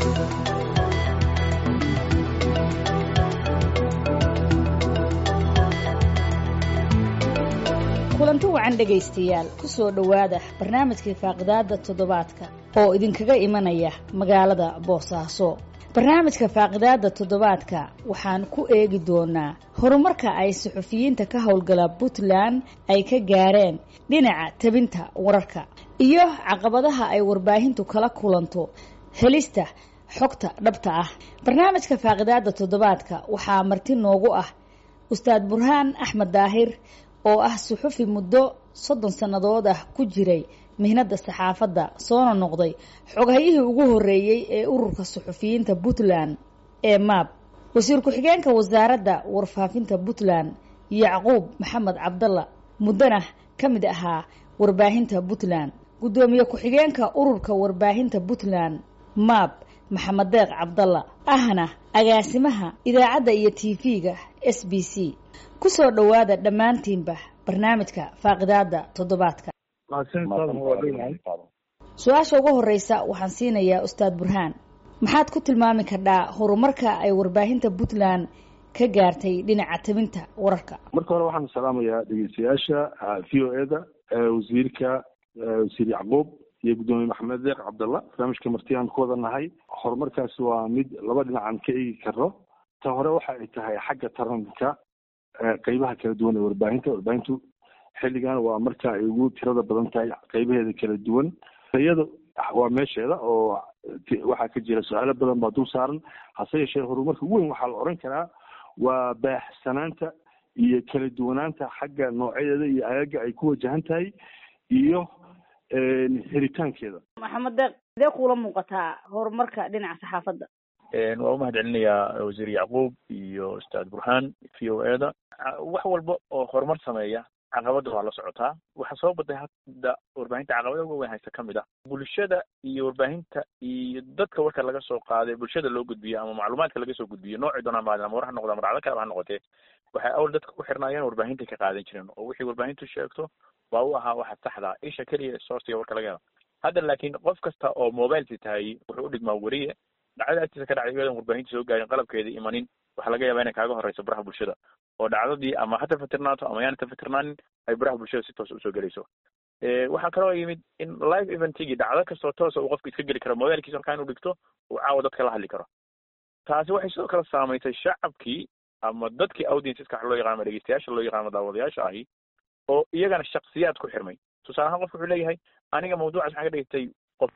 kulanti wacan dhegaystayaal ku soo dhowaada barnaamijkii faaqidaada toddobaadka oo idinkaga imanaya magaalada boosaaso barnaamijka faaqidaada toddobaadka waxaan ku eegi doonaa horumarka ay suxufiyiinta ka howlgala puntland ay ka gaareen dhinaca tabinta wararka iyo caqabadaha ay warbaahintu kala kulanto helista xogta dhabta ah barnaamijka faaqidaada toddobaadka waxaa marti noogu ah ustaad burhaan axmed daahir oo ah suxufi muddo soddon sannadood ah ku jiray mihnadda saxaafadda soona noqday xoghayihii ugu horreeyey ee ururka suxufiyiinta puntland ee maab wasiir ku-xigeenka wasaaradda warfaafinta puntland yacquub maxamed cabdalla muddana ka mid ahaa warbaahinta puntland guddoomiye ku-xigeenka ururka warbaahinta puntland maab maxamed deeq cabdalla ahna agaasimaha idaacadda iyo tv-ga s b c kusoo dhowaada dhammaantiinba barnaamijka faaqidaada toddobaadka su-aasha ugu horeysa waxaan siinayaa ustaad burhaan maxaad ku tilmaami kardhaa horumarka ay warbaahinta puntland ka gaartay dhinaca tabinta wararka marka hore waxaan salaamayaa dhegeystayaasha v o e da wasiirka wasiir yacquub iyo guddoomiye maxamed deeq cabdalla barnaamijka martiyaan ku wada nahay horumarkaasi waa mid laba dhinacan ka eegi karo ta hore waxa ay tahay xagga taranka qeybaha kala duwan ee warbaahinta warbaahintu xilligan waa marka ay ugu tirada badan tahay qeybaheeda kala duwan iyada waa meesheeda oo waxaa ka jira su-aalo badan baa dul saaran hase yeeshee horumarka ugu weyn waxaa la oran karaa waa baaxsanaanta iyo kala duwanaanta xagga noocyadeeda iyo agaga ay ku wajahan tahay iyo helitaankeeda maxamed deeq sidee kuula muuqataa horumarka dhinaca saxaafadda waa umahad celinayaa wasiir yacquub iyo ustaad burhaan v o e da wax walba oo horumar sameeya caqabada waa la socotaa waxaa soo baday hadda warbaahinta caqabada uga weyn haysta kamid ah bulshada iyo warbaahinta iyo dadka warka laga soo qaaday bulshada loo gudbiyo ama macluumaadka laga soo gudbiyo noocii doonaa maadin ama war ha noqdo ama dhacdo kaleba ha noqotee waxay awal dadka ku xirnaayeen warbaahinta ka qaadan jireen oo wixii warbaahintu sheegto waa u ahaa waxa saxda isha keliya sourciga warka laga helo hadda laakiin qof kasta oo mobilesi tahay wuxuu u dhigmaa weriye dhacdada agtiisa ka dhacday iyadoon warbaahinta soo gaarin qalabkeeda imanin waxaa laga yaabaa inay kaaga horeyso baraha bulshada oo dhacdadii ama ha tafatirnaato ama yaana tafatirnaanin ay baraha bulshada si toos usoo gelayso waxaa kaloo yimid in live eventigii dhacdo kastoo toosa uu qofka iska geli karo mobilkiisa halkaa inuu dhigto uu caawa dadka la hadli karo taasi waxay sidoo kale saamaysay shacabkii ama dadkii audienceska waxa loo yaqaan ama dhegeystayaasha loo yaqaan ama daawadayaasha ahi oo iyagana shaksiyaad ku xirmay tusaale ahaan qofka wuxuu leeyahay aniga mawduucaas waxaan ka dhegeystay qof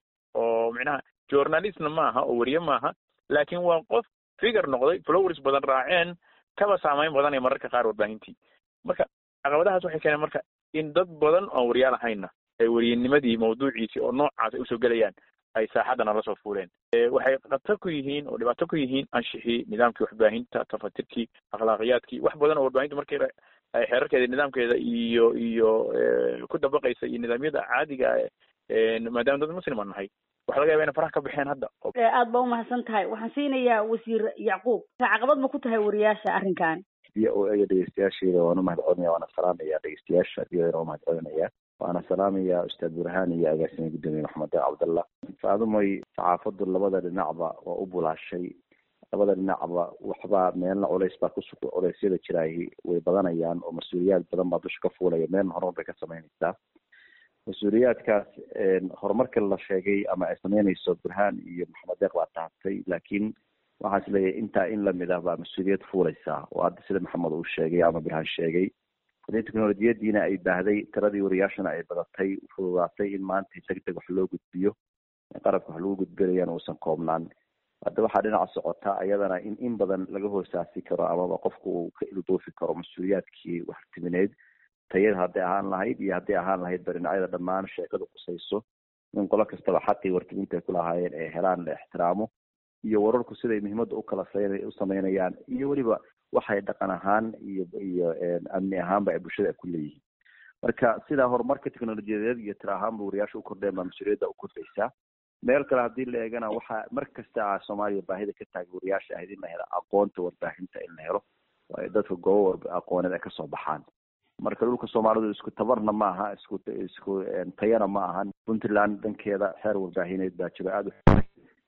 oo micnaha journalistna maaha oo weriye maaha laakiin waa qof figure noqday flowers badan raaceen kaba saamayn badan ee mararka qaar warbaahintii marka caqabadahaas waxay keeneen marka in dad badan oon weriyaal ahayna ay weriyenimadii mawduuciisii oo noocaas ay usoo gelayaan ay saaxadana lasoo fuuleen waxay khatar ku yihiin oo dhibaato ku yihiin anshixii nidaamkii waxbaahinta tafatirkii akhlaaqiyaadkii wax badan oo warbaahintu markii ay xeerarkeeda nidaamkeeda iyo iyo ku dabaqaysa iyo nidaamyada caadiga maadaama dad muslim aan nahay waxa laga yaba ina faraha ka baxeen hadda aad baa umahadsan tahay waxaan siinayaa wasiir yacquub caqabad ma ku tahay wariyaasha arrinkan v o a dhegeystayaasheeda waan umahad celinaya waana salaamaya dhegeystayaasha v o a umahad celinaya waana salaamaya ustaad burhaan iyo agaasimiye guddoomiye maxamed deeq cabdallah faadumoy saxaafadu labada dhinacba waa u bulaashay labada dhinacba waxbaa meelna culays baa kusu culeysyada jiraahi way badanayaan oo mas-uuliyaad badan baa dusha ka fuulaya meelna horumar bay ka samaynaysaa mas-uuliyaadkaas horumarka la sheegay ama ay sameynayso burhaan iyo maxamed deeq baa tahatay laakiin waxaan is leeyahay intaa in lamid ah baa mas-uuliyad fuulaysaa oo hadda sida maxamed uu sheegay ama burhaan sheegay hadii teknolojiyadiina ay baahday tiradii wariyaashana ay badatay fududaatay in maanta deg deg wax loo gudbiyo qarabka wax lagu gudbinayana uusan koobnaan hadda waxaa dhinaca socota ayadana in in badan laga hoosaasi karo amaba qofku uu ka ilduufi karo mas-uuliyaadkii waxtimineed tayada hadday ahaan lahayd iyo hadday ahaan lahayd ba dhinacyada dhammaan sheekadu qusayso in qolo kastaba xaqii wartiminta ay ku lahaayeen ee helaan la ixtiraamo iyo wararku siday muhiimadda ukala u sameynayaan iyo weliba waxay dhaqan ahaan iyo iyo amni ahaanba ay bulshada ku leeyihiin marka sidaa horumarka teknolojiyadeed iyo tira ahaanba wariyaasha u kordheen baa mas-uuliyadda u kordhaysaa meel kale haddii la eegana waxaa mar kasta a soomaaliya baahida ka taagay wariyaasha ahayd in la helo aqoonta warbaahinta in la helo oo ay dadka goobo war aqooneed ay kasoo baxaan marka dhulka soomaalidu isku tabarna ma aha isku isku tayana ma ahan puntland dankeeda xeer warbaahineed baa jiro aada u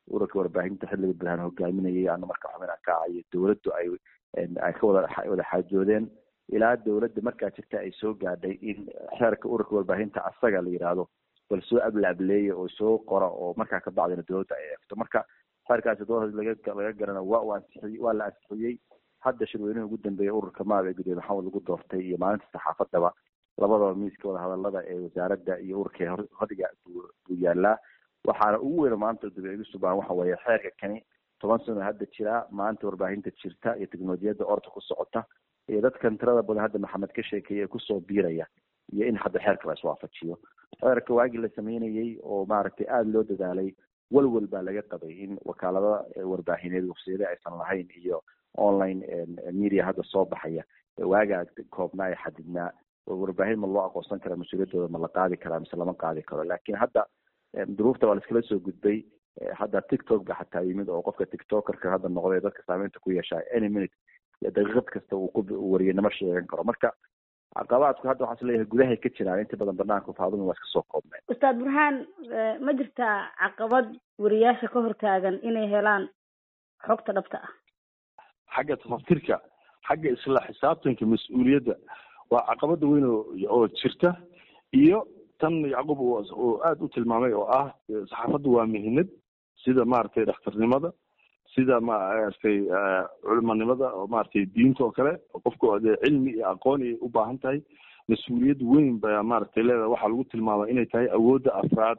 ururka warbaahinta xilliga burhaan hogaaminayay ana marka xubin ka ahayo dowladdu ay ay ka wada wada xaajoodeen ilaa dowladda markaa jirta ay soo gaadhay in xeerka ururka warbaahinta asaga la yidhaahdo bal soo ablaableeya oo soo qora oo markaa ka bacdina dowladda ay eegto marka xeerkaasi doorad laga laga garana waa uu ansixiyey waa la ansixiyey hadda shirweynuhu ugu dambeeyay ururka maab ee gudoomiye maxamed lagu doortay iyo maalinta saxaafadaba labadaba miiska wadahadalada ee wasaaradda iyo ururka hodiga buu yaalaa waxaana ugu weyn maanta dabeegisu baan waxa weeye xeerka kani toban sano hadda jiraa maanta warbaahinta jirta iyo teknolojiyadda orta ku socota iyo dadkan tirada badan hadda maxamed ka sheekeeyay ee kusoo biiraya iyo in hadda xeerka la iswaafajiyo xeerka waagii la sameynayey oo maaragtay aada loo dadaalay walwal baa laga qabay in wakaalada warbaahineed waqsiyada aysan lahayn iyo online media hadda soo baxaya waagaa koobnaa ee xadidnaa warbaahin ma loo aqoonsan kara mas-uuliyaddooda ma la qaadi karaa mise lama qaadi karo laakiin hadda duruufta waa laiskala soo gudbay hadda tiktok ba xataa yimid oo qofka tiktokerka hadda noqday dadka saameynta ku yeeshaa any minute daqiiqad kasta uu ku wariyanimo sheegan karo marka caqabaadku hadda waxaa isleeyahay gudahay ka jiraan inta badan banaanka faadumi waa iska soo koobneen ustaad burhaan ma jirtaa caqabad wariyaasha ka hortaagan inay helaan xogta dhabta ah xagga tafaftirka xagga isla xisaabtanka mas-uuliyadda waa caqabada weyn oo jirta iyo tan yacquub oo aada u tilmaamay oo ah saxaafaddu waa mihinad sida maaragtay dhakhtarnimada sida maaragtay culimanimada oo maaragtay diinta oo kale qofku dee cilmi iyo aqoon ay u baahan tahay mas-uuliyad weyn baa maaragtay leedahay waxaa lagu tilmaama inay tahay awoodda afraad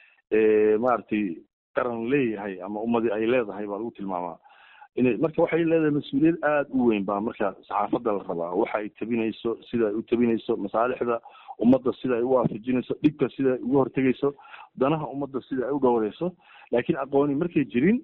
ee maaragtay qaran leeyahay ama ummadi ay leedahay baa lagu tilmaamaa inay marka waxay leedahay mas-uuliyad aada u weyn baa marka saxaafadda la rabaa waxa ay tabinayso sida ay u tabinayso masaalixda ummadda sida ay u waafajinayso dhibka sida ay uga hortegayso danaha ummadda sida ay u dhowrayso laakiin aqooni markay jirin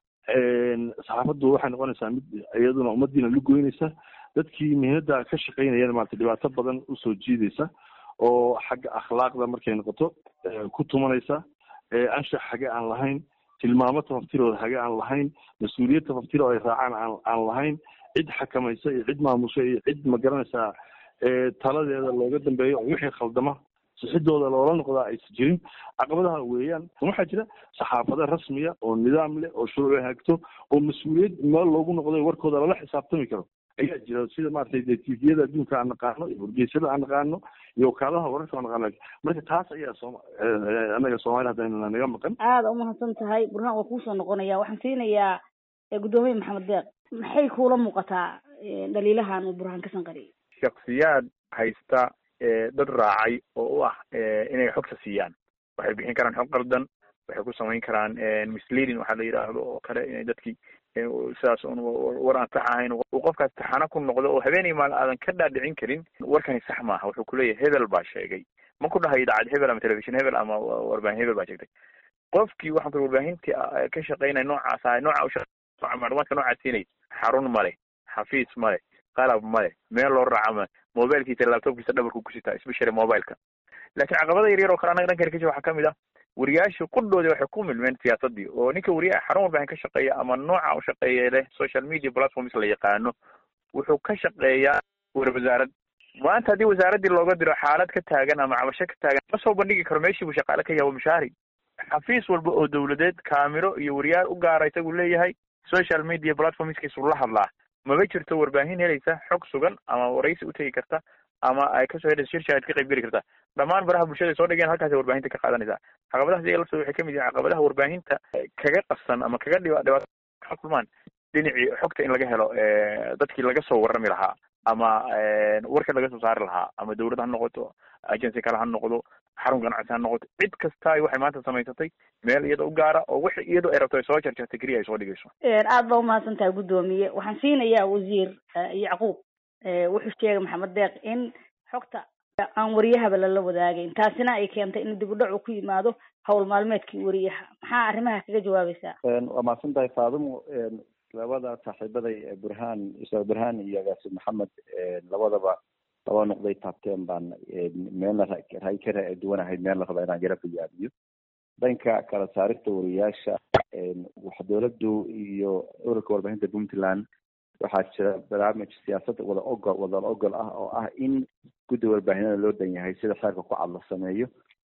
saxaafaddu waxay noqonaysaa mid iyaduna ummadiina lugoynaysa dadkii mihnada ka shaqaynayana maarata dhibaato badan usoo jiidaysa oo xagga akhlaaqda markay noqoto ku tumanaysa anshax hage aan lahayn tilmaamo tafaftirooda hage aan lahayn mas-uuliyad tafaftiro oo ay raacaan aan aan lahayn cid xakamaysa iyo cid maamusha iyo cid ma garanaysaa taladeeda looga dambeeyo oo wixii khaldama sixidooda loola noqdaa aysa jirin caqabadaha weeyaan waxaa jira saxaafado rasmiya oo nidaam leh oo shuruuc hagto oo mas-uuliyad meel loogu noqday warkooda lala xisaabtami karo ayaa jira sida maratay de tviyada adduunka aan naqaano iyo wargeysyada aan naqaano iyo wakaaladaha wararka aan naqaano marka taas ayaa sooma annaga soomaliya haddayna naga maqan aada umahadsan tahay burhaan waa kuusoo noqonaya waxaan siinayaa guddoomiye maxamed deeq maxay kuula muuqataa dhaliilahan uu burhaan ka sanqariyay shaksiyaad haysta dad raacay oo u ah inay xogta siiyaan waxay bixin karaan xog qaldan waxay ku samayn karaan misleading waxaa la yidhaahdo oo kale inay dadkii sidaas un war aan sax ahayn uu qofkaas taxano ku noqdo oo habeenay maal aadan ka dhaadhicin karin warkani sax maaha wuxuu kuleeyahay hebel baa sheegay ma ku dhahayo idaacad hebel ama telefishon hebel ama warbaahin hebel baa sheegtay qofkii waxaan ku warbaahintii ka shaqaynaya noocaas ahay nooca macluumaadka noocaas siinay xarun male xafiis male qalab male meel loo raaca male mobilkiisa laptopkiisa dhabarku kusitaa especially mobileka laakiin caqabada yaryar oo kale anaga dhankan kasha waxaa kamid ah wariyaasha qudhoodi waxay ku milmeen siyaasadii oo ninka wariyaha xarun warbaahin ka shaqeeya ama nooca u shaqeeya leh social media platforms la yaqaano wuxuu ka shaqeeyaa war wasaarad maanta haddii wasaaraddii looga diro xaalad ka taagan ama cabasho ka taagan ma soo bandhigi karo meeshii buu shaqaale ka yahay mushaari xafiis walba oo dawladeed kaamiro iyo wariyaal u gaara isagu leeyahay social media platformskiisu la hadlaa maba jirto warbaahin helaysa xog sugan ama waraysi utegi karta ama ay kasoo helaysa shir shaahid ka qayb geli karta dhammaan baraha bulshada soo dhigeen halkaasay warbaahinta ka qaadanaysaa caqabadahaas iyaga laftooda waxay kamid yihiin caqabadaha warbaahinta kaga qabsan ama kaga dhiba dhibaato ka kulmaan dhinacii xogta in laga helo dadkii laga soo warrami lahaa ama warka laga soo saari lahaa ama dawlad ha noqoto agency kale ha noqdo xarun ganacsi ha noqoto cid kasta waxay maanta samaysatay meel iyada u gaara oo wix iyadoo ay rabto ay soo jarjartay keliya ay soo dhigayso aada baa umahadsan tahay guddoomiye waxaan siinayaa wasiir yacquub wuxuu sheegay maxamed deeq in xogta aan wariyahaba lala wadaagayn taasina ay keentay in dib u dhac uu ku yimaado hawl maalmeedkii wariyaha maxaa arrimaha kaga jawaabaysaa waa mahadsan tahay faadimo labada saaxiibaday burhaan ustaad burhaan iyo agaasi maxamed labadaba laba noqday taabteen baan meelna ray ka duwanahay meel la raba inaan yaro bayaamiyo dhanka kala saarista wariyaasha wax dowladdu iyo ururka warbaahinta puntland waxaa jira barnaamij siyaasad wada ogol wada ogol ah oo ah in guddi warbaahinada loo dhan yahay sida xeerka ku cad la sameeyo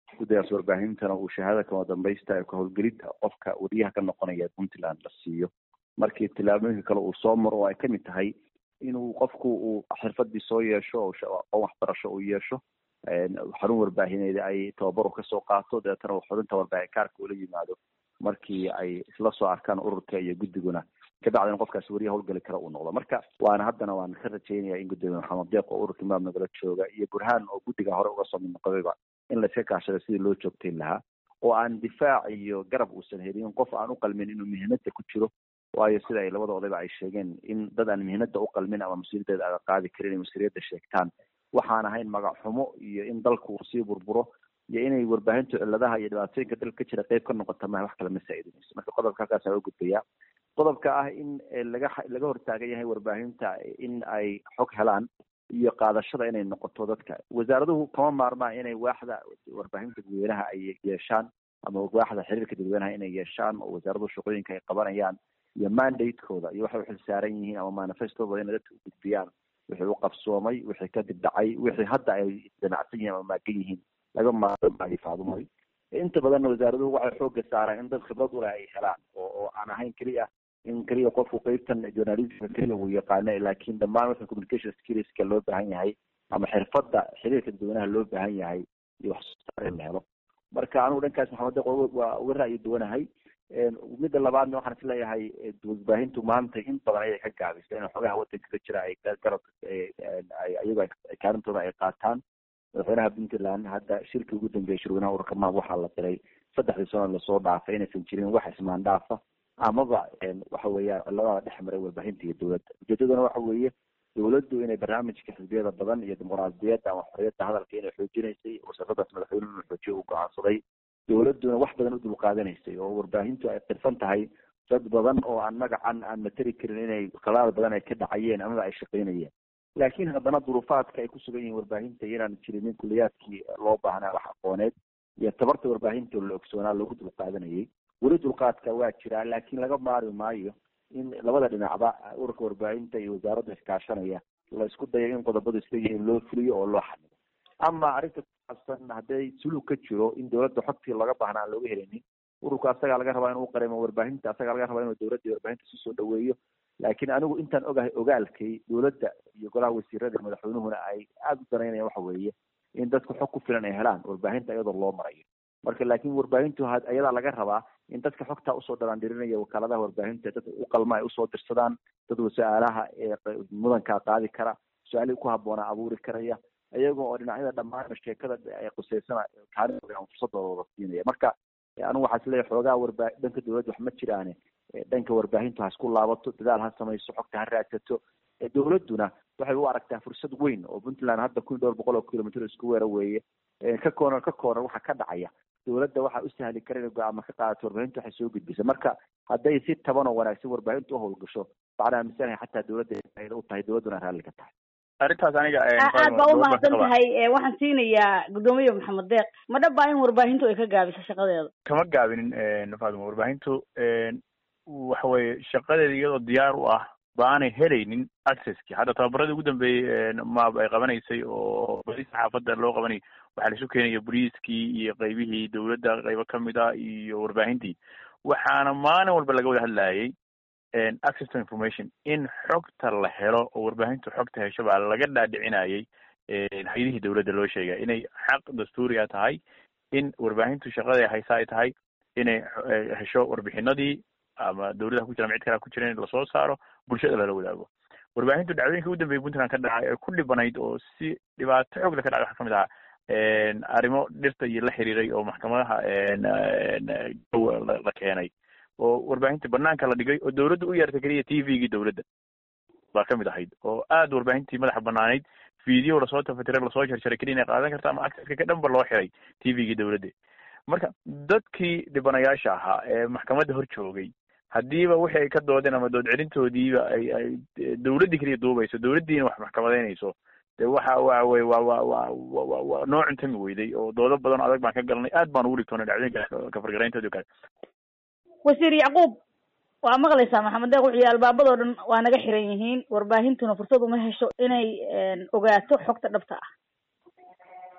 guddigaas warbaahintana uu shahaada kama dambaysta ee kahowlgelidda qofka wariyaha ka noqonaya puntland la siiyo markii tillaabooyinka kale uu soo maro oo ay kamid tahay inuu qofku uu xirfadii soo yeesho oo aqoon waxbarasho uu yeesho xarun warbaahineed ay tababaru kasoo qaato dabeetana uu xubinta warbaahin kaarka ula yimaado markii ay isla soo arkaan ururka iyo guddiguna kabacdina qofkaas wariya howlgeli kara uu noqdo marka waana haddana waan ka rajeynaya in gudoomiye maxamed deeq oo ururka imaam nagala jooga iyo burhaan oo guddiga hore uga soo mid noqdayba in layska kaashado sidii loo joogtayn lahaa oo aan difaac iyo garab uusan helin qof aan u qalmin inuu mihinada ku jiro waayo sida ay labada odayba ay sheegeen in dad aan mihinada u qalmin ama mas-uuliyaddeeda aga qaadi karin inay mas-uuliyadda sheegtaan waxaan ahayn magac xumo iyo in dalku uu sii burburo iyo inay warbaahintu cilladaha iyo dhibaatooyinka dalka ka jira qeyb ka noqota maha wax kale ma saa-idinayso marka qodobka halkaasa u gudbaya qodobka ah in laga laga hortaagan yahay warbaahinta in ay xog helaan iyo qaadashada inay noqoto dadka wasaaraduhu kama maarmaan inay waaxda warbaahinta dadweynaha ay yeeshaan ama waaxda xiriirka dadweynaha inay yeeshaan oo wasaaraduhu shaqooyinka ay qabanayaan iyo mandatekooda iyo waxay uxil saaran yihiin ama manifestooda inay dadka u gudbiyaan wixii u qabsoomay wixii kadib dhacay wixii hadda ay damacsan yihiin ama maagan yihiin laga maarmaayo faadumoy inta badanna wasaaraduhu waxay xooga saaraan in dad khibrad uleh ay helaan oo oo aan ahayn keliya in keliya qofku qeybtan journalismka keliya uu yaqaano laakiin dhammaan wixii communication skillska loo baahan yahay ama xirfadda xiriirka dadweynaha loo baahan yahay iyo wax soo saar in la helo marka anigu dhankaas maxamed deeq waa uga ra'yi duwanahay midda labaadna waxaan is leeyahay warbaahintu maanta in badan ayay ka gaabisay in xogaha wadanka ka jira ay garab iyago kaalintooda ay qaataan madaxweynaha puntland hadda shirkii ugu dambeeyay shirweynaha ururka maab waxaa la diray saddexdii sano lasoo dhaafay inaysan jirin wax ismaan dhaafa amaba waxa weeyaan ciladaha dhex maray warbaahinta iyo dowladda ujeedaduna waxa weeye dowladdu inay barnaamijka xisbiyada badan iyo dimuqraadiyadda ama xorriyadda hadalka inay xoojinaysay wasaradaas madaxweynuhu inuu xoojiyo u go-aansaday dowladduna wax badan u dulqaadanaysay oo warbaahintu ay qirsan tahay dad badan oo aan magacan aan materi karin inay khalaal badan ay ka dhacayeen amaba ay shaqaynayeen laakiin haddana duruufaadka ay ku sugan yihiin warbaahinta inaan jirinin kuliyaadkii loo baahnaa wax aqooneed iyo tabarta warbaahinta la ogsoonaa lagu dulqaadanayay weli dulqaadka waa jiraa laakiin laga maari maayo in labada dhinacba ururka warbaahinta iyo wasaaradda iskaashanaya la isku dayo in qodobadu isla yihiin loo fuliyo oo loo xamido ama arrinta kusaabsan hadday sulug ka jiro in dowladda xogtii laga baahna aan looga helinin ururka asagaa laga rabaa inuu qarimo warbaahinta asagaa laga rabaa inuu dowladda iyo warbaahinta si soo dhaweeyo laakiin anigu intaan ogahay ogaalkay dowladda iyo golaha wasiirada iyo madaxweynuhuna ay aada u danaynayaan waxa weeye in dadku xog ku filan ay helaan warbaahinta iyadoo loo marayo marka laakiin warbaahintu ayadaa laga rabaa in dadka xogtaa usoo dhalaandhirinaya wakaaladaha warbaahinta dad u qalma ay usoo dirsadaan dad su-aalaha ee mudankaa qaadi kara su-aalihii ku habboonaa abuuri karaya iyaga oo dhinacyada dhammaan sheekada ay quseysana kaalin fursadooda wada siinaya marka anigu waxaa isleeyahay xoogaa warbaa dhanka dowladda wax ma jiraane dhanka warbaahintu ha isku laabato dadaal ha samayso xogta ha raadsato dowladduna waxay u aragtaa fursad weyn oo puntland hadda kun iyo dhowr boqol oo kilomitr isku weera weeye ka koonar ka koonar waxa ka dhacaya dowladda waxaa u sahli kara inay go-aama ka qaadato warbaahinta waxay soo gudbisa marka hadday si taban oo wanaagsan warbaahintu uhowlgasho waxaan aaminsanahay xataa dowladda ay u tahay dowladduna raalli ka tahay arrintaas aniga aad baa umahadsan tahay waxaan siinayaa guddoomiye maxamed deeq ma dhab baa in warbaahintu ay ka gaabiso shaqadeeda kama gaabinin fatima warbaahintu waxa weye shaqadeeda iyadoo diyaar u ah baanay helaynin accesski hadda tababaradii ugu dambeeyey maab ay qabanaysay oo badi saxaafadda loo qabanayay waxaa laisu keenaya boliiskii iyo qeybihii dowladda qeybo kamid ah iyo warbaahintii waxaana maalin walba laga wada hadlayay access to information in xogta la helo oo warbaahintu xogta hesho baa laga dhaadhicinayay hay-adihii dowladda loo sheegay inay xaq dastuuriga tahay in warbaahintu shaqada haysa ay tahay inay hesho warbixinadii ama dowladaha ku jira ama cid kalea ku jira in lasoo saaro bulshada lala wadaago warbaahintu dhacdooyinka ugu dambeeyay puntland ka dhacay ee ku dhibanayd oo si dhibaato xoog le ka dhacay waxaa kamid ahaa arrimo dhirta iyo la xiriiray oo maxkamadaha la keenay oo warbaahinta banaanka la dhigay oo dowladda u yeertay keliya t v-gii dowladda baa kamid ahayd oo aada warbaahintii madaxa banaanayd video lasoo tafatire lasoo jarjaray keliya inay qaadan karta ama acceska ka dhan ba loo xiray t v-gii dowladda marka dadkii dhibanayaasha ahaa ee maxkamadda hor joogay haddiiba wixii ay ka doodeen ama dood celintoodiiba ay ay dowladdii keliya duubayso dowladdiina wax maxkamadeynayso de waxa waxa weye waa wa wa wa waa noo cuntami weyday oo doodo badan adag baan ka galnay aad baan ugu dhigtoonay dhacdooyinka kafargarayntoodi o kale wasiir yacquub waa maqlaysaa maxamed deeq wuxuu albaabadoo dhan waa naga xiran yihiin warbaahintuna fursad uma hesho inay ogaato xogta dhabta ah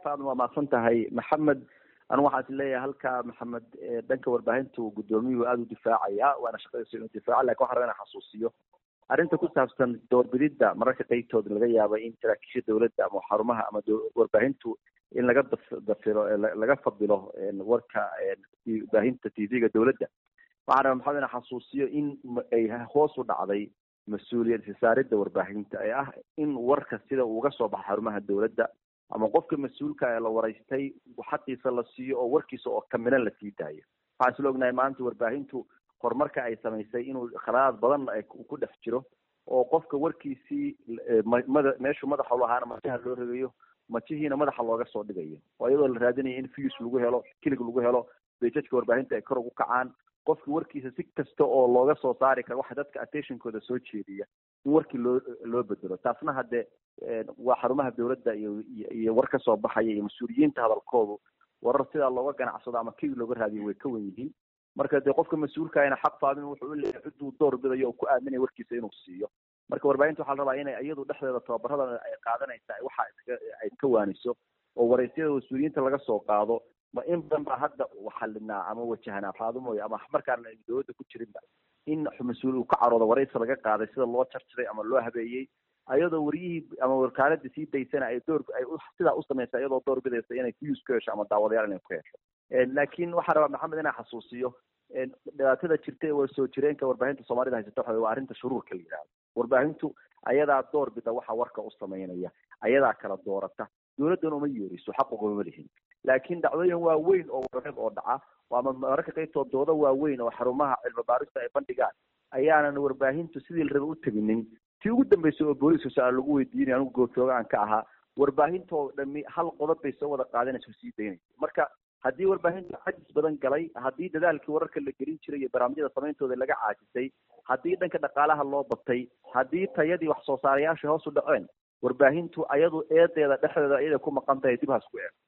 faadma waa mahadsan tahay maxamed anu waxaan is leeyahay halka maxamed dhanka warbaahintu guddoomiyuhu aada u difaacaya waana shaqadiisa inuu difaaca lakin waxaan rabaa inaan xasuusiyo arrinta ku saabsan doorbididda mararka qeybtooda laga yaaba in saraakiisha dawladda ama xarumaha ama warbaahintu in laga dafiro laga fadilo warka baahinta t v-ga dawladda waxaan rabaa maxamed inaan xasuusiyo in ay hoos u dhacday mas-uuliyad isaaridda warbaahinta ee ah in warka sida uuga soo baxa xarumaha dawladda ama qofka mas-uulka ee la waraystay xaqiisa la siiyo oo warkiisa oo kamilan la sii daayo waxaan isla ognahay maanta warbaahintu horumarka ay samaysay inuu khalaad badan ku dhex jiro oo qofka warkiisii mada meeshuu madaxa u lahaana majaha loo regayo majihiina madaxa looga soo dhigayo oo iyadoo la raadinayo in views lagu helo kilig lagu helo bejajka warbaahinta ay kor ugu kacaan qofka warkiisa si kasta oo looga soo saari karo waxa dadka attentionkooda soo jeediya in warkii loo loo bedelo taasna hadde waa xarumaha dawladda iyo iyo war ka soo baxaya iyo mas-uuliyiinta hadalkoodu warar sidaa looga ganacsado ama kii looga raadiyo way ka wen yihiin marka dee qofka mas-uulkaana xaq faadin wuxuu u leeyahay ciduu door bidayo oo ku aaminaya warkiisa inuu siiyo marka warbaahinta waxaa la rabaa inay iyadu dhexdeeda tababarada ay qaadanaysa waxa ay ka waaniso oo waraysyada mas-uuliyiinta laga soo qaado ma in badan baa hadda xalinaa ama wajahanaa faadimoy ama markaan dawladda ku jirinba in mas-uul uu ka caroodo waraysi laga qaaday sida loo jarjaray ama loo habeeyey ayadoo waryihii ama wakaaladii sii daysana ay door ay sidaa u samaysa iyadoo door bidaysa inay views ku hesho ama daawadayaal inay ku hesho laakiin waxaa rabaa maxamed inaan xasuusiyo dhibaatada jirta ee soo jireenka warbaahinta soomaalida haysata waxa waa arrinta shuruurka la yidhahdo warbaahintu ayadaa door bida waxa warka u samaynaya ayadaa kala doorata dawladdana uma yeeriso xaqugama lihin laakiin dhacdooyin waaweyn oo warareed oo dhaca ama mararka qaybtood dooda waaweyn oo xarumaha cilmi baarista ay bandhigaan ayaanan warbaahintu sidii la raba u teginin tii ugu dambeysay oo booliska su-aal lagu weydiinay anigu goobjooga aan ka ahaa warbaahintoo dhami hal qodob bay soo wada qaadanaysa sii daynaysa marka haddii warbaahinta cajis badan galay haddii dadaalkii wararka la gelin jiray iyo barnaamijyada samayntooda laga caajisay haddii dhanka dhaqaalaha loo batay haddii tayadii wax soo saarayaasha hoos u dhaceen warbaahintu ayadu eedeeda dhexdeeda iyaday ku maqan tahay dib haas ku eeg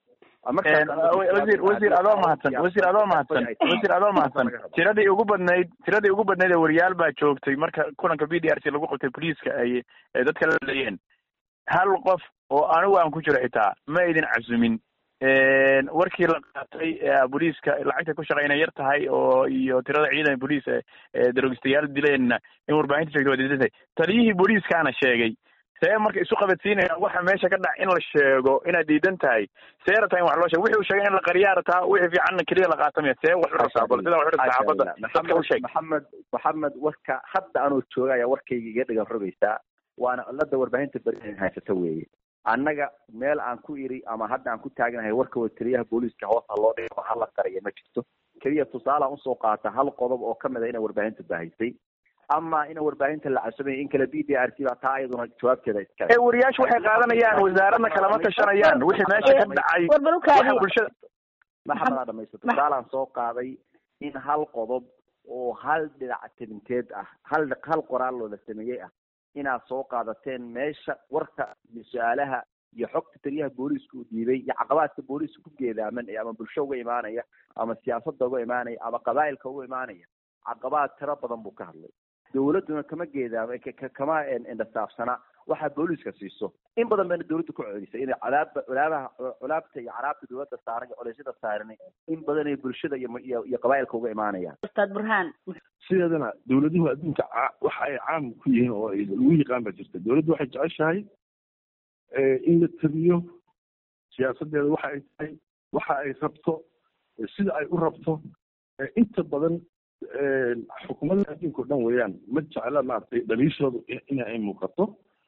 wasiir wasiir adoo mahadsan wasiir adoo mahadsan wasiir adoo mahadsan tiradii ugu badnayd tiradii ugu badnayd ee wariyaal baa joogtay marka kulanka b d r c lagu qabtay boliiska ay dadka la leeyeen hal qof oo anigu aan ku jiro xitaa ma idin casumin warkii la qaatay booliiska lacagta ku shaqeyna yar tahay oo iyo tirada ciidan booliis ee daroogistayaal dileenna in warbaahinta sheegtay waa diidan tahay taliyihii booliiskaana sheegay see marka isu qabadsiinaya waxa meesha ka dhac in la sheego inaad diidan tahay see rabtaa in wax loo sheego wixii uu sheegay in la qariyaa rabtaa wixii fiicanna keliya la qaatamaya see wax u rabtaa bal sidaa wax u rabtaa saxaafadda dadka u sheeg maxamed maxamed warka hadda anoo jooga ayaa warkayga iga dhigan rogaysaa waana cilada warbaahinta beri haysata weeye annaga meel aan ku iri ama hadda aan ku taagnahay warka taliyaha booliiska hoosta loo dhigo hala qariya ma jirto keliya tusaalean usoo qaata hal qodob oo kamid a inay warbaahinta baahisay ama ina warbaahinta la casumay in kale b d r c baa taa iyaduna jawaabteeda iskale ee wariyaashu waxay qaadanayaan wasaaradna kalama tashanayaan wixii meesha ka dhacay waxa bulshada maxamed aa dhamaysta tusaalaan soo qaaday in hal qodob oo hal dhinac tabinteed ah hal hal qoraal loola sameeyey ah inaad soo qaadateen meesha warka iyo su-aalaha iyo xogta taliyaha booliiska uu diiday iyo caqabaadka booliiska ku geedaaman ama bulsho uga imaanaya ama siyaasadda uga imaanaya ama qabaa'ilka uga imaanaya caqabaad tiro badan buu ka hadlay dawladduna kama geedaama kama indhasaafsana waxaa booliiska siiso in badan bayna dawladda ku celisay inay colaaba colaabaha colaabta iyo caraabta dawladda saaran iyo coleysyada saaran in badan ay bulshada iyo iyo qabaa'ilka uga imaanayaan ustaad burhaan sideedana dawladuhu adduunka waxa ay caam ku yihiin oo lagu yaqaan baa jirta dawladdu waxay jeceshahay in la tabiyo siyaasadeeda waxa ay tahay waxa ay rabto sida ay u rabto inta badan xukuumadda adduunka o dhan weeyaan ma jecla maaragtay dhaliishoodu in ay muuqato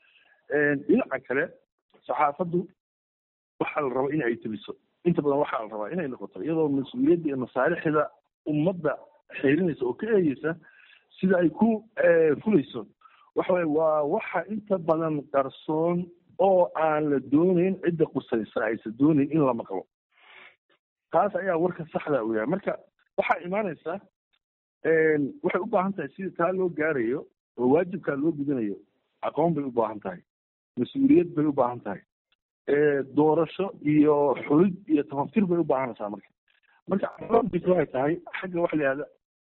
dhinaca kale saxaafaddu waxaa la rabaa in ay tabiso inta badan waxaa la rabaa inay noqoto iyadoo mas-uuliyadda iyo masaalixda ummadda xeerinaysa oo ka eegeysa sida ay ku fulayso waxa weye waa waxa inta badan qarsoon oo aan la doonayn cidda qusaysa aysan doonayn in la maqlo taas ayaa warka saxda u yahay marka waxaa imaanaysa waxay u baahan tahay sida taa loo gaarayo oo waajibkaa loo gudanayo aqoon bay u baahan tahay mas-uuliyad bay u baahan tahay doorasho iyo xulid iyo tafaftir bay u baahanaysaa marka marka caqabadiisa waxay tahay xagga waxa la yihahda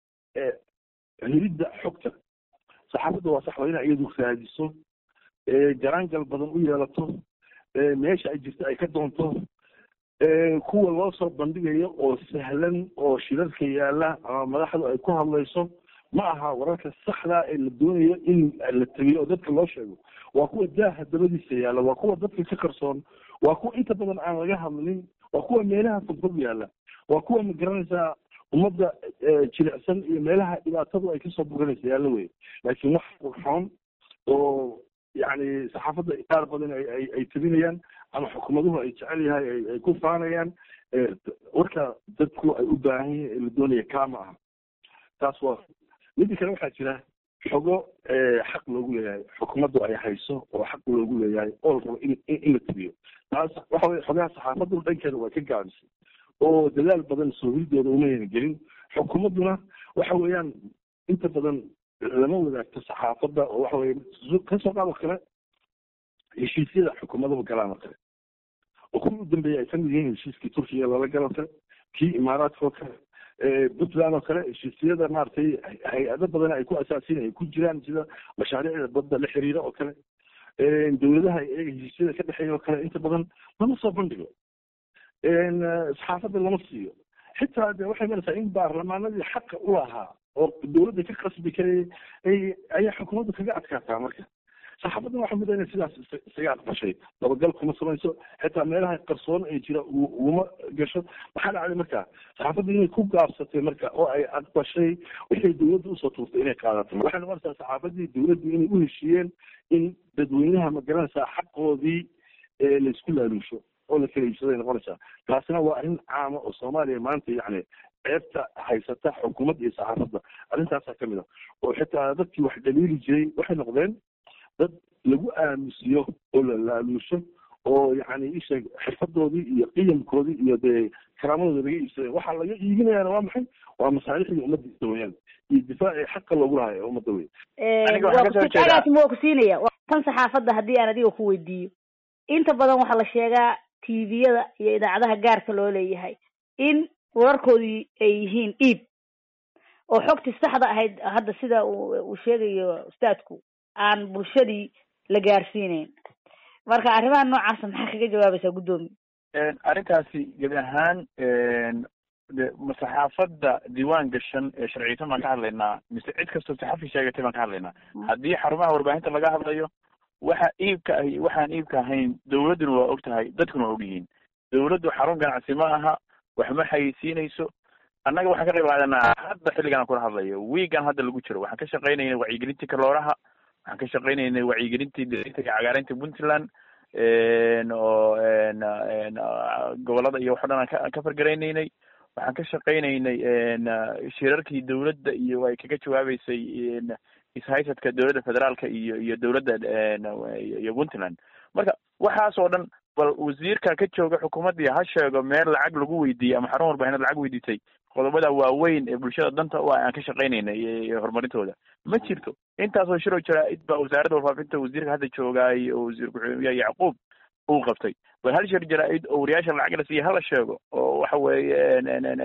helidda xogta saxaafadda waa sax waa inay iyadu raadiso jaraangal badan u yeelato meesha ay jirto ay ka doonto kuwa loo soo bandhigayo oo sahlan oo shirarka yaala ama madaxdu ay ku hadlayso ma aha wararka saxda ee la doonayo in la tabiyo oo dadka loo sheego waa kuwa daaha dabadiisa yaalla waa kuwa dadka ka qarsoon waa kuwa inta badan aan laga hadlin waa kuwa meelaha fogfog yaalla waa kuwa ma garanaysaa ummadda jilicsan iyo meelaha dhibaatadu ay kasoo buganaysa yaalla wey laakiin wax qurxoon oo yacni saxaafadda qaar badan ay ay tabinayaan ama xukuumaduhu ay jecel yahay ay ku faanayaan warka dadku ay u baahan yihin ee la doonaya kaa ma aha taas waa midda kale waxaa jira xogo xaq loogu leeyahay xukuumaddu ay hayso oo xaq loogu leeyahay oo la rabo in in la tabiyo taas waxa weye xogaha saxaafaddu dhankeeda waa ka gaabisay oo dadaal badan soohidooda umayna gelin xukuumadduna waxa weeyaan inta badan lama wadaagto saxaafadda oo waxa weye kasoo qaad oo kale heshiisyada xukuumaduhu galaan oo kale oo kuwii u dambeeyay ay kamid yihiin heshiiskii turkiga lala galo kale kii imaaraadka oo kale puntland oo kale heshiisyada maaragtay hay-ado badan ay ku asaasin ay ku jiraan sida mashaariicda badda la xiriira oo kale dawladaha iyaga heshiisyada ka dhexeeya oo kale inta badan lama soo bandhigo saxaafadda lama siiyo xitaa de waxay maraysaa in baarlamaanadii xaqa u lahaa oo dawladda ka qasbi karayay ay ayaa xukuumadda kaga adkaataa marka saxaafaddan waxaa muda inay sidaas isaga aqbashay dabagal kuma samayso xitaa meelaha qarsoon ay jira uguma gasho maxaa dhacday marka saxaafadda inay ku gaabsatay marka oo ay aqbashay wixii dawladda usoo tuurtay inay qaadato waxay noqonaysaa saxaafaddii dawladdu inay u heshiiyeen in dadweynaha ma garanaysaa xaqoodii laysku laaluusho oo la kala iibsaday noqonaysaa taasina waa arrin caama oo soomaaliya maanta yacni ceebta haysata xukuumadda iyo saxaafadda arrintaasaa kamid ah oo xitaa dadkii wax dhaliili jiray waxay noqdeen dad lagu aamusiyo oo la laaluusho oo yacni isheeg xirfadoodii iyo qiyamkoodii iyo dee karaamadooda laga iibsaday waxaa laga iibinayaana waa maxay waa masaalixdii ummaddiisa weyaan iyo difaacii xaqa loogu lahay ee ummadda wey agaasima waa ku siinaya tan saxaafadda haddii aan adiga ku weydiiyo inta badan waxaa la sheegaa tviyada iyo idaacadaha gaarka loo leeyahay in wararkoodii ay yihiin iib oo xogtii saxda ahayd hadda sida uu sheegayo ustaadku aan bulshadii la gaarsiineyn marka arrimaha noocaasa maxaa kaga jawaabaysaa guddoomiye arrintaasi gebi ahaan de ma saxaafadda diiwaan gashan ee sharciysan baan ka hadlaynaa mise cid kastoo saxafi sheegatay baan ka hadlaynaa haddii xarumaha warbaahinta laga hadlayo waxa iibka ah iyo waxaan iibka ahayn dawladduna waa og tahay dadkuna waa og yihiin dawladdu xarun ganacsi ma aha wax ma xayeysiinayso annaga waxaan ka qayb qaadanaa hadda xilligan aan kula hadlayo wiigan hadda lagu jiro waxaan ka shaqaynayna wacyigelintii kalooraha waxaan ka shaqaynaynay wacyigelintii dita iyo cagaarinta puntland oo gobolada iyo waxo dhan aan ka ka fargaraynaynay waxaan ka shaqaynaynay shirarkii dawladda iyo ay kaga jawaabeysay ishaysadka dawladda federaalka iyo iyo dawladda iyo puntland marka waxaas oo dhan bal wasiirka ka jooga xukuumaddii ha sheego meel lacag lagu weydiiyey ama xarun warbaahinad lacag weydiisay qodobada waaweyn ee bulshada danta u ah aan ka shaqaynaynay horumarintooda ma jirto intaasoo shiroo jaraa-id baa wasaaradda warfaafinta wasiirka hadda joogaay oo wasiir ku-xigeenka yacquub uu qabtay bal hal shir jaraa-id oo wariyaasha lacag la siiya hala sheego oo waxa weeye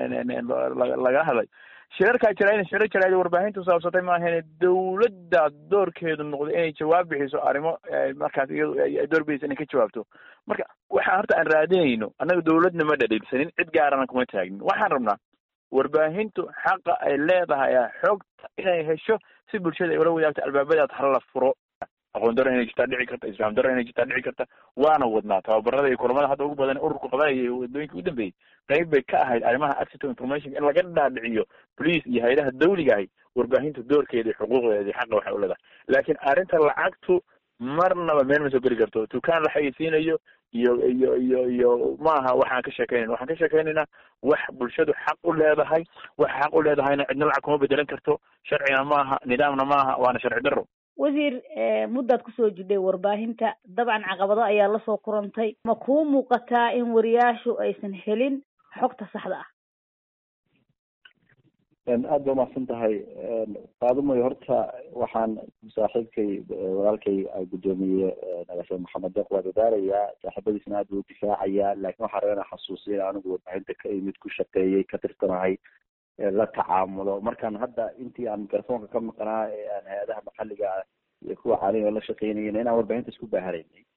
laga hadlay shirarkaa jira shirar jaraa'id warbaahintu saabsatay maahane dawladda doorkeedu noqday inay jawaab bixiso arrimo markaas iyadu ay doorbidaysa inay ka jawaabto marka waxaan horta aan raadinayno annaga dawladna ma dhadhiilsanin cid gaarana kuma taagnin waxaan rabnaa warbaahintu xaqa ay leedahay xogta inay hesho si bulshada ay ula wadaagto albaabadaas hala furo aqoon daro inay jirtaa dhici karta isfaam daro inay jirtaa dhici karta waana wadnaa tababarada iyo kulamada hadda ugu badan ururku qabanaya wadooyinka u dambeeyey qayb bay ka ahayd arrimaha access to information in laga dhaadhiciyo police iyo hay-adaha dawliga ahi warbaahintu doorkeeda iyo xuquuqdeeda xaqa waxay u leedahay laakiin arrinta lacagtu marnaba meel ma soo geli karto dukaan la xayeysiinayo iyo iyo iyo iyo maaha waxaan ka sheekeynayna waxaan ka sheekeynaynaa wax bulshadu xaq u leedahay wax xaq u leedahayna cidna lacag kuma bedelan karto sharcina maaha nidaamna maaha waana sharci daro wasiir muddaad kusoo jidhay warbaahinta dabcan caqabado ayaa lasoo kurantay ma kuu muuqataa in wariyaashu aysan helin xogta saxda ah aada ba umahadsan tahay qaadumoy horta waxaan saaxiibkay walaalkay guddoomiye nagaashe maxamed deeq waa dadaalayaa saaxiibadiisna aad buu udifaacayaa laakiin waxaa raba inaan xasuusiya anigu warbaahinta ka imid ku shaqeeyey ka tirsanahay la tacaamulo markaan hadda intii aan mikrofoonka ka maqnaa ee aan hay-adaha maxalliga iyo kuwa caalamiga la shaqeynayna inaan warbaahinta isku baahanaynay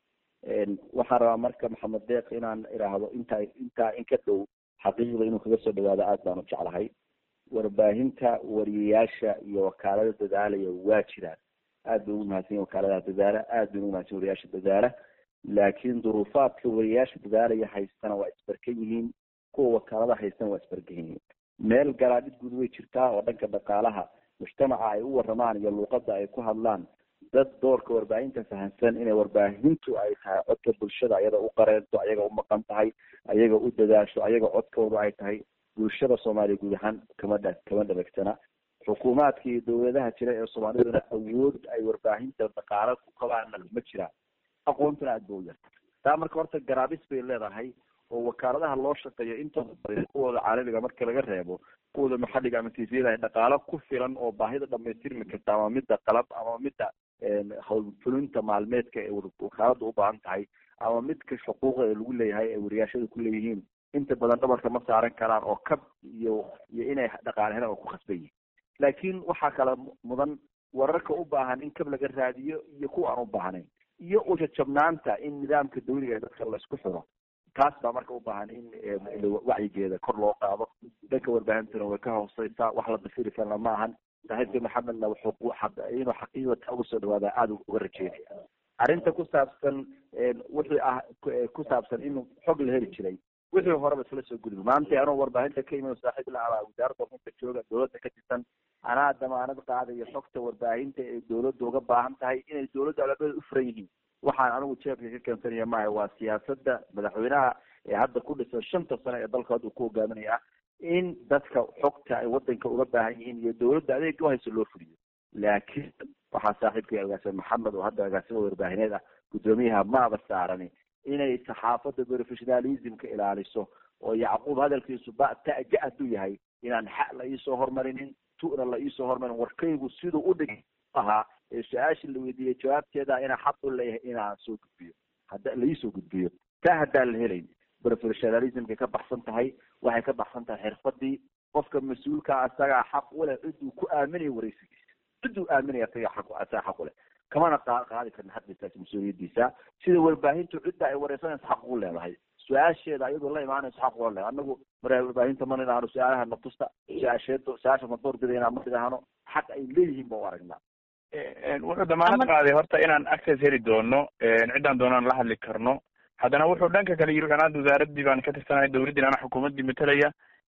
waxaan rabaa marka maxamed deeq inaan iraahdo intaa intaa in ka dhow xaqiiqda inuu kaga soo dhawaado aad baan u jeclahay warbaahinta wariyayaasha iyo wakaalada dadaalaya waa jiraan aad bay ugu mahadsan yihin wakaaladaha dadaala aad bay ugu mahadsan wariyayaasha dadaala laakiin duruufaadka wariyayaasha dadaalaya haystana waa isbarkan yihiin kuwa wakaalada haystana waa isbarkan yihiin meel garaadhid guud way jirtaa oo dhanka dhaqaalaha mujtamaca ay u waramaan iyo luuqada ay ku hadlaan dad doorka warbaahinta fahamsan inay warbaahintu ay tahay codka bulshada ayaga u qareento ayaga u maqan tahay ayaga u dadaasho ayaga codkooda ay tahay bulshada soomaaliya guud ahaan kama dha kama dhabeegsana xukuumaadka iyo dawladaha jira ee soomaaliduna awood ay warbaahinta dhaqaalo ku kabaana ma jiraan aqoontuna aad ba u yarta taa marka horta garaabis bay leedahay oo wakaaladaha loo shaqeeyo intooda badan kuwooda caalamiga marka laga reebo kuwooda maxalliga ama tiisiyada ay dhaqaalo ku filan oo baahida dhamaystirmi karta ama midda qalab ama midda howlfulinta maalmeedka ee wakaalada u baahan tahay ama midka xuquuqa ee lagu leeyahay ee wariyaashada ku leeyihiin inta badan dhabarka ma saaran karaan oo kab iyo iyo inay dhaqaale helaan oo ku khasban yihin laakiin waxaa kala mudan wararka u baahan in kab laga raadiyo iyo kuwa aan u baahnayn iyo ujajabnaanta in nidaamka dawliga ee dadka laisku xiro taas baa marka u baahan in wacyigeeda kor loo qaado dhanka warbaahintuna way ka hooseysaa wax la dafiri karna ma ahan saaxiibka maxamedna wuxuu inuu xaqiiqata uga soo dhawaada aada uga rajeynaya arrinta ku saabsan wixii ah ku saabsan in xog la heli jiray wixii horeba isla soo gudbi maanta anoo warbaahinta ka iman saaxiib la abaa wasaaradda runta jooga dawladda ka tirsan anaa damaanad qaadayo xogta warbaahinta ee dawladda uga baahan tahay inay dawladda albaabada u furan yihiin waxaan anigu jeebka ka keensanaya maaha waa siyaasadda madaxweynaha ee hadda ku dhisan shanta sano ee dalka hadda ku hogaaminaya in dadka xogta ay wadanka uga baahan yihiin iyo dawladda adeega uhayso loo fuliyo laakiin waxaa saaxiibkay agaasime maxamed oo hadda agaasima warbaahineed ah guddoomiyaha maaba saarani inay saxaafadda professionalismka ilaaliso oo yacquub hadalkiisu ba taja hadduu yahay inaan xa la iisoo hormarinin tu'na la iisoo hormarin warkaygu siduu u dhig ahaa ee su-aasha la weydiiyey jawaabteeda inaa xaq u leeyahay inaan soo gudbiyo hadda laiisoo gudbiyo taa haddaan la helayn professionalismkay ka baxsan tahay waxay ka baxsan tahay xirfadii qofka mas-uulka asagaa xaq u leh ciduu ku aaminayo waraysigiisa ciduu aaminaya asaga xaq asaga xaq u leh kamana qa qaadi karna haddisaas mas-uuliyadiisa sida warbaahintu cidda ay wareysanayso xaq ugu leedahay su-aasheeda iyadoo la imaanayso xaq uga leedahay anagu mara warbaahinta ma nidhaahno su-aalaha natusta su-aasheedo su-aasha ma door bidayna ma nidhaahno xaq ay leeyihiin ba u aragnaa wuxuu damaanad qaaday horta inaan access heli doono ciddaan doonaan la hadli karno haddana wuxuu dhanka kale yiri anaad wasaaraddii baan ka tirsanahay dawladdii ana xukuumaddii matalaya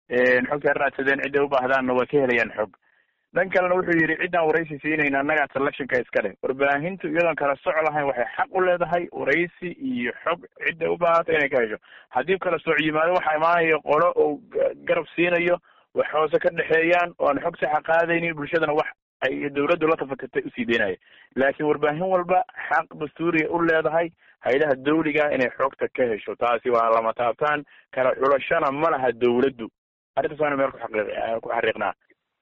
xogta raadsadeen cidday u baahdaanna waa ka helayaan xog dhan kalena wuxuu yidhi ciddaan waraysi siinayna annagaa selectionka iska leh warbaahintu iyadoon kala soc lahayn waxay xaq u leedahay waraysi iyo xog cidday u baahanta inay ka hesho haddii kala sooc yimaado waxaa imaanaya qolo oo garab siinayo wax hoose ka dhexeeyaan oo aan xog saxa qaadaynin bulshadana wax ay dawladdu la tafatirtay usii deynaya laakiin warbaahin walba xaq dastuuriya u leedahay haylaha dawliga inay xogta ka hesho taasi waa lama taabtaan kala xulashana ma laha dawladdu arrintaas waana meel kuxaqiiq ku xariiqnaa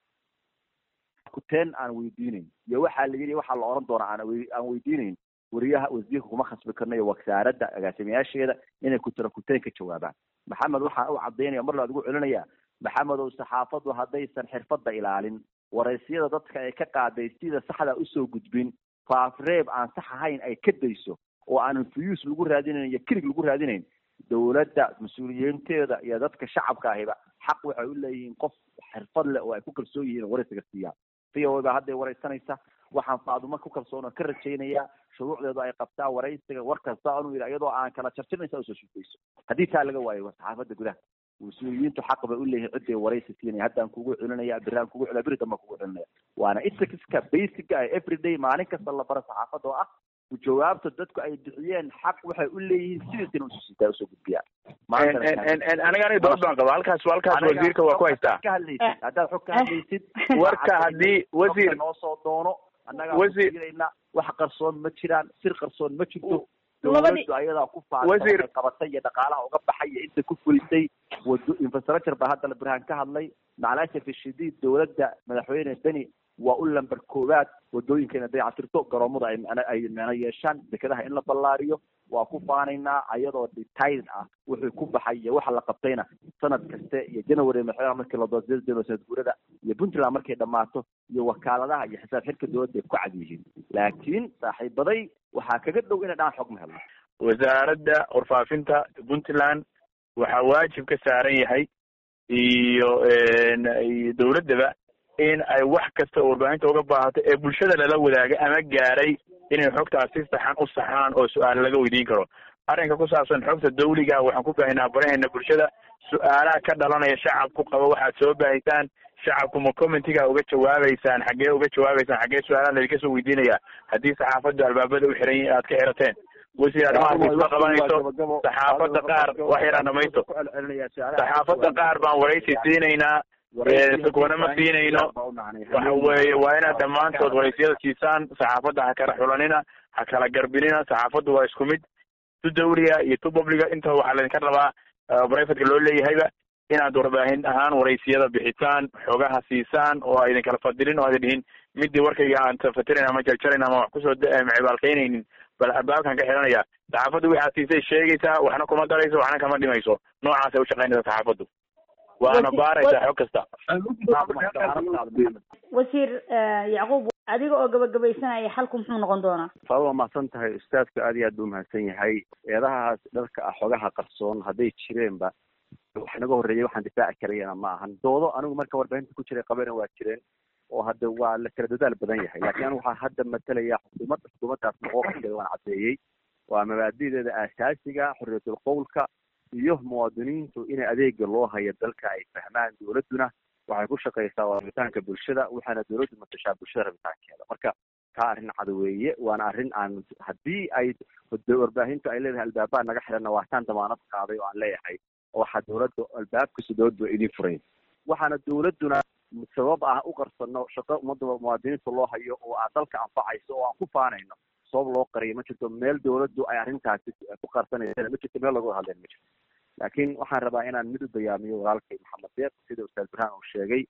kuteen aan weydiinayn iyo waxaa la yidhi waxaa la oran doonaa aan aan weydiinayn wariyaha wasiirka kuma khasbi karno iyo wasaaradda agaasimayaasheeda inay kutira kuteen ka jawaabaan maxamed waxaan u cadaynaya mar laad ugu celinaya maxamed ow saxaafaddu haddaysan xirfadda ilaalin waraysiyada dadka ay ka qaaday sida saxda usoo gudbin faafreeb aan sax ahayn ay ka dayso oo aanan fuyuus lagu raadinayn iyo kirig lagu raadinayn dawladda mas-uuliyiinteeda iyo dadka shacabka ahiba xaq waxay u leeyihiin qof xirfad leh oo ay ku kalsoon yihiin oo waraysiga siiyaan v o baa hadday waraysanaysa waxaan faadumo ku kalsoon oo ka rajaynayaa shuruucdeedu ay qabtaa waraysiga war kasta anuu yidhi iyadoo aan kala jarjarnaysa usoo shufayso haddii taa laga waayo saxaafadda gudaha mas-uuliyiintu xaq bay u leeyihin ciday waraysi siinaya haddaan kugu celinaya biraan kugu celina beri dambaan kugu celinaya waana ethicska basica ee everyday maalin kasta la baro saxaafadda oo ah jawaabta dadku ay bixiyeen xaq waxay u leeyihiin sidiisina ususitaa usoo gudbiyaan aniga aniga dood baan qaba halkaas halkaas wasiirka waa ku haystaa ka hadlaysid haddaad xog ka hadlaysid warka haddii wasiir noo soo doono annagaa wasiir kufiirayna wax qarsoon ma jiraan sir qarsoon ma jirto Labadii- dawladdu ayadaa ku Wasiir- faafay qabatay iyo dhaqaalaha uga baxay iyo inta ku fulisay wado infrastructure baa hadda burhaan ka hadlay macalaasha fi shadiid dawladda madaxweyne beni waa u lamber koowaad wadooyinka inay dayactirto garoomada ay macna- ay macno yeeshaan dekedaha in la ballaariyo waa ku faanaynaa ayadoo detail ah wuxuu ku baxay iyo waxa la qabtayna sanad kaste iyo january madaxweynaha markii la doortay january sanad guurada iyo puntland markay dhammaato iyo wakaaladaha iyo xisaab xirka dowladda ay ku cad yihiin laakiin saaxiibaday waxaa kaga dhow inay dhaan xog ma helno wasaaradda warfaafinta puntland waxaa waajib ka saaran yahay iyo iyo dawladdaba in ay wax kasta oo warbaahinta uga baahato ee bulshada lala wadaaga ama gaaray inay xogtaas si saxan u saxaan oo su-aal laga weydiin karo arrinka ku saabsan xogta dawliga waxaan ku baahinaa baraheena bulshada su-aalaha ka dhalanaya shacabku qaba waxaad soo baahisaan shacabku ma commentiga uga jawaabeysaan xaggee uga jawaabeysaan xaggee su-aalaha laydinka soo weydiinaya haddii saxaafaddu albaabada u xiran yihin aad ka xirateen wasiir arrimahaas isma qabanayso saxaafadda qaar wax yaraan dhamaysto saxaafadda qaar baan waraysi siinaynaa kuwana ma siinayno waxa weeye waa inaad dhammaantood waraysiyada siisaan saxaafadda ha kala xulanina ha kala garbinina saxaafaddu waa isku mid tu dawliga iyo tu publiga inta waxaa laydinka rabaa brivateka loo leeyahayba inaad warbaahin ahaan waraysiyada bixitaan xogaha siisaan oo aydin kala fadilin oo aydin dhihin midii warkayga aan tafatirin ama jaljalin ama wax kusoo macibaalkaynaynin bal albaabkan ka xiranaya saxaafaddu waxaad siisay sheegaysaa waxna kuma darayso waxna kama dhimayso noocaasay ushaqaynaysa saxaafaddu waana baaraysaa xog kasta wasiir yacquub adiga oo gabagabaysanaya xalku muxuu noqon doonaa faad waa mahadsan tahay ustaadku aad iyo aad buu mahadsan yahay eedahaas dharka ah xogaha qarsoon hadday jireenba wax naga horreeyay waxaan difaaci karayana ma ahan doodo anigu marka warbaahinta ku jiray qabana waa jireen oo hadda waa la kala dadaal badan yahay laakiin anigu waxaa hadda matalaya xukuumadda xukuumaddaas noqoqaskeeda waan caddeeyey waa mabaadi'deeda aasaasiga xorriyatul qowlka iyo muwaadiniintu in adeega loo hayo dalka ay fahmaan dawladduna waxay ku shaqaysaa waa rabitaanka bulshada waxaana dawladdu matashaa bulshada rabitaankeeda marka taa arrin cad weeye waana arrin aan haddii ay warbaahintu ay leedahay albaabaa naga xiranna waa taan damaanad qaaday oo aan leeyahay waxaa dawladda albaabkasta dawladdu waa idin furayn waxaana dawladduna sabab ah u qarsano shaqo ummadda muwaadiniinta loo hayo oo aad dalka anfacayso oo aan ku faanayno sabab loo qariyo ma jirto meel dawladdu ay arrintaasi ku qarsanaysana ma jirto meel lagu hadleen ma jirto laakiin waxaan rabaa inaan mid u bayaamiyo walaalkay maxamed deeq sida ustaad burhaan uu sheegay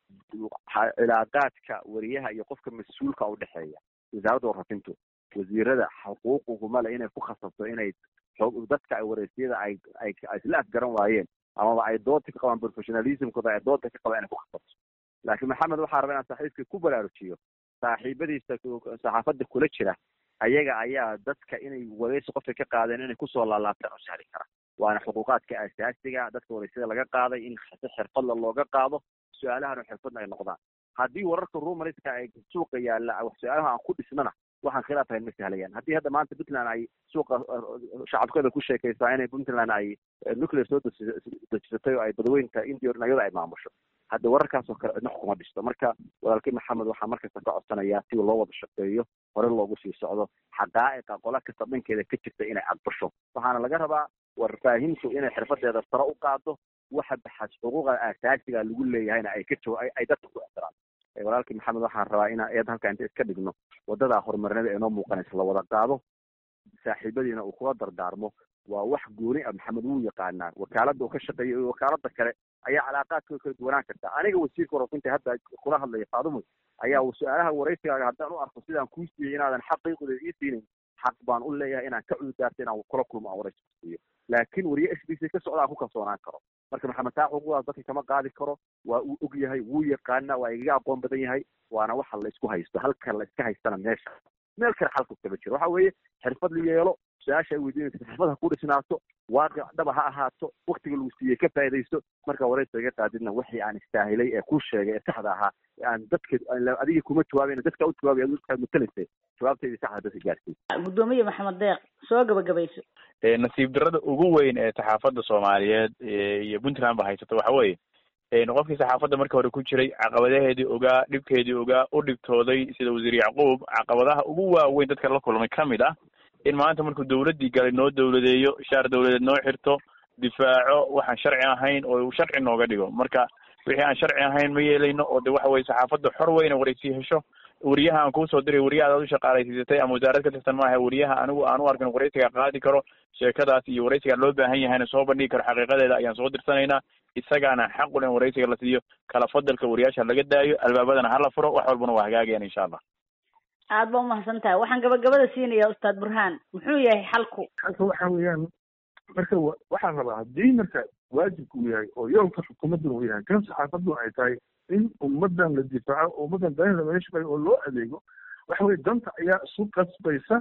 cilaaqaadka wariyaha iyo qofka mas-uulka udhexeeya wasaaradda warfafintu wasiirada xuquuquguma le inay ku khasabto inay dadka ay waraysiyada ay ay isla afgaran waayeen amaba ay dooda ka qabaan professionalismkooda ay dooda ka qabaan inay ku khasabto laakiin maxamed waxaa rabaa inaan saaxiibkii ku baraarujiyo saaxiibadiisa saxaafadda kula jira ayaga ayaa dadka inay waraysi qofka ka qaadeen inay kusoo laalaabtaan oo sahli kara waana xuquuqaadka asaasiga dadka waraysiyada laga qaaday in si xirfadla looga qaado su-aalahana xirfadna ay noqdaan haddii wararka rumariska ay suuqa yaalla su-aalaha aan ku dhisnana waxaan khilaaf ahayn ma sahlayaan haddii hadda maanta puntland ay suuqa shacabkeeda ku sheekaysaa inay puntland ay nuclear soo dejisatay oo ay badweynta india iyada ay maamusho hadda wararkaasoo kale cidna xukuma dhisto marka walaalkii maxamed waxaa markasta ka codsanayaa si loo wada shaqeeyo hore loogu sii socdo xaqaa'iqa qola kasta dhankeeda ka jirta inay aqbasho waxaana laga rabaa warfaahintu inay xirfadeeda sare u qaado waxa baxas xuquuqa asaasiga lagu leeyahayna ay ka jaw ay dadka ku ixtiraan walaalkii maxamed waxaan rabaa inaan eed halka inta iska dhigno wadadaa horumarinada ee noo muuqanaysa la wada qaado saaxiibadiina uu kula dardaarmo waa wax gooni ah maxamed wuu yaqaanaa wakaaladda uu ka shaqeeyo iyo wakaalada kale ayaa calaaqaadkooda kala duwanaan karta aniga wasiirka warafinta hadda kula hadlaya faadumo ayaa su-aalaha waraysigaaga haddaan u arko sidaan kuu siiyey inaadan xaqiiqda ii siinin xaq baan u leeyahay inaan ka cududaarto inaan kula kulmo aan waraysi ku siiyo laakiin wariye s b c ka socda aan ku kalsoonaan karo marka maxamed taa xuquuqdaas dadka kama qaadi karo waa uu og yahay wuu yaqaana waa igaga aqoon badan yahay waana waxa la isku haysto halka la iska haystana meesha meel kale xalku kama jiro waxa weeye xirfad la yeelo su-aasha ay weydiinaysa xirfad ha ku dhisnaato waaqic dhaba ha ahaato waktiga lagu siiyey ka faa'idaysto marka waraysa iga qaadidna wixii aan istaahilay ee kuu sheegay ee saxda ahaa aan dadka adiga kuma jawaabayna dadka u jawaabay adigu dadkaa matalaysay jawaabteydii saxda dadka gaarsiy guddoomiye maxamed deeq soo gabagabayso nasiib darrada ugu weyn ee saxaafadda soomaaliyeed iyo puntland ba haysato waxa weeye qofkii saxaafadda marka hore ku jiray caqabadaheedii ogaa dhibkeedii ogaa u dhibtooday sida wasiir yacquub caqabadaha ugu waaweyn dadka la kulmay kamid ah in maanta markuu dawladdii galay noo dawladeeyo shaar dawladeed noo xirto difaaco waxaan sharci ahayn oo sharci nooga dhigo marka wixii aan sharci ahayn ma yeelayno oo de waxa weye saxaafadda xor weyna waraysi hesho wariyaha aan kuusoo diray wariyaha adaad u shaqaalaysiisatay ama wasaarad ka tirsan maaha wariyaha anigu aan u arkin waraysiga qaadi karo sheekadaas iyo waraysiga loo baahan yahayna soo bandhigi karo xaqiiqadeeda ayaan soo dirsanaynaa isagaana xaq u leh in waraysiga la siiyo kala fadalka wariyaasha laga daayo albaabadana hala furo wax walbana waa hagaagayaan insha allah aada ba umahadsan tahay waxaan gabagabada siinayaa ustaad burhaan muxuu yahay xalku xalka waxa weeyaan marka waxaan rabaa haddii marka waajibku uu yahay oo yoolka xukuumaddan uu yahay kan saxaafaddu ay tahay in ummaddan la difaaco oo ummaddan danaheeda laga shaqeeyo oo loo adeego waxa weye danta ayaa isu qasbaysa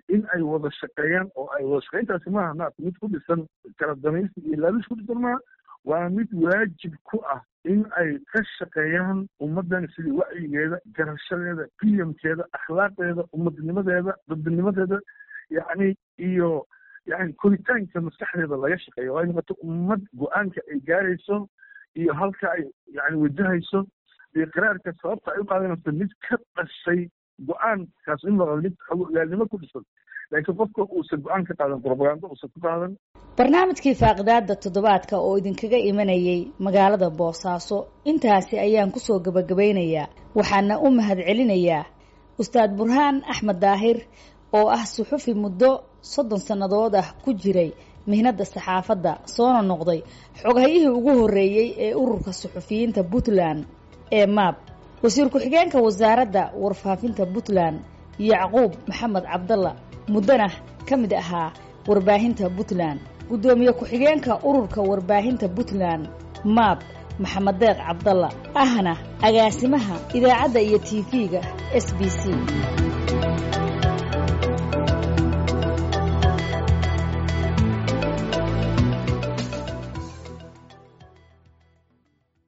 in ay wada shaqeeyaan oo ay wada shaqeyntaasi maaha maarata mid ku dhisan kala damaysi iyo laabish ku dhisan maaha waa mid waajib ku ah in ay ka shaqeeyaan ummaddan sidii wacyigeeda garashadeeda qiyamkeeda akhlaaqdeeda ummadnimadeeda dadbinimadeeda yacni iyo yani koritaanka maskaxdeeda laga shaqeeyo oo ay noqoto ummad go-aanka ay gaarayso iyo halka ay yani wajahayso iyo qiraarka sababta ay u qaadanayso mid ka dhashay go-aankaas in noqdo mid ogaalnimo ku dhisan laakiin qofka uusan go-aan ka qaadan propaganda uusan ku qaadan barnaamijkii faaqidaada toddobaadka oo idinkaga imanayay magaalada boosaaso intaasi ayaan kusoo gabagabaynayaa waxaana u mahad celinayaa ustaad burhaan axmed daahir oo ah suxufi muddo soddon sannadood ah ku jiray mihnadda saxaafadda soona noqday xoghayihii ugu horreeyey ee ururka suxufiyiinta puntland ee maab wasiir ku-xigeenka wasaaradda warfaafinta puntland yacquub maxamed cabdalla muddana ka mid ahaa warbaahinta puntland guddoomiye ku-xigeenka ururka warbaahinta puntland maab maxamed deeq cabdalla ahna agaasimaha idaacadda iyo tv-ga s b c